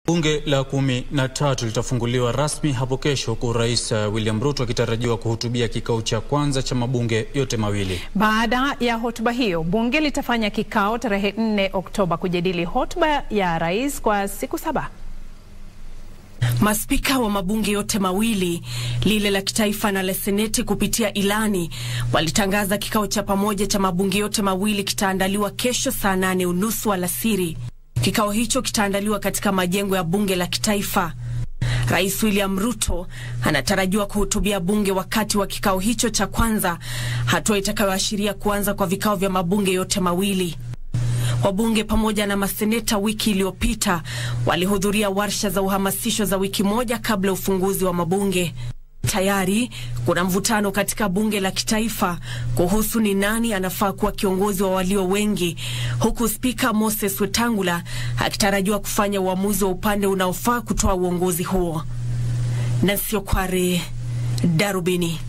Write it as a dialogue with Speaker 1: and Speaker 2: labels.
Speaker 1: Bunge la kumi na tatu litafunguliwa rasmi hapo kesho huku Rais William Ruto akitarajiwa kuhutubia kikao cha kwanza cha mabunge yote mawili.
Speaker 2: Baada ya hotuba hiyo, bunge litafanya kikao tarehe 4 Oktoba kujadili hotuba ya rais kwa siku saba.
Speaker 3: Maspika wa mabunge yote mawili, lile la kitaifa na la seneti, kupitia ilani walitangaza kikao cha pamoja cha mabunge yote mawili kitaandaliwa kesho saa nane unusu alasiri. Kikao hicho kitaandaliwa katika majengo ya bunge la kitaifa. Rais William Ruto anatarajiwa kuhutubia bunge wakati wa kikao hicho cha kwanza, hatua itakayoashiria kuanza kwa vikao vya mabunge yote mawili. Wabunge pamoja na maseneta wiki iliyopita walihudhuria warsha za uhamasisho za wiki moja kabla ya ufunguzi wa mabunge. Tayari kuna mvutano katika bunge la kitaifa kuhusu ni nani anafaa kuwa kiongozi wa walio wengi, huku spika Moses Wetangula akitarajiwa kufanya uamuzi wa upande unaofaa kutoa uongozi huo. Nancy Okware, Darubini.